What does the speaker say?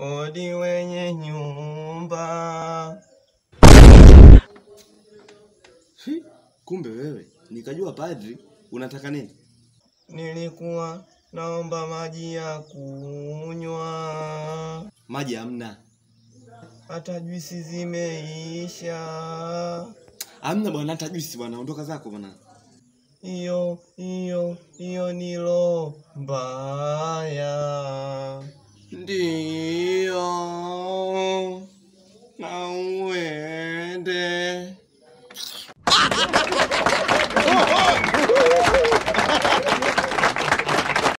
Odi wenye nyumba. Hi, kumbe wewe nikajua padri unataka nini? Nilikuwa naomba maji ya kunywa, Maji hamna, hata juisi zimeisha. hamna bwana, hata juisi bwana. Ondoka zako bwana. Hiyo hiyo hiyo ni roho mbaya. Ndio